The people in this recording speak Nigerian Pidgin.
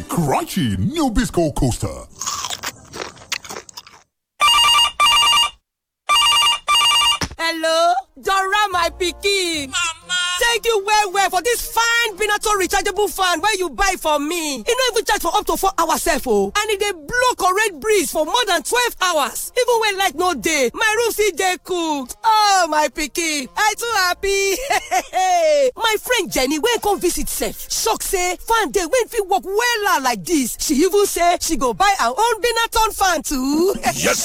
crunchy new Bisco coaster. hello dora my pikin mama thank you well well for dis fine benato rechargeable fan wey you buy for me e no even charge for up to four hours sef o and e dey blow correct breeze for more than twelve hours even when light no dey my room still dey cool oh my pikin i too happy my friend jenny wey come visit sef shock say fan dey wey fit work wella like dis she even say she go buy her own benaton fan too yes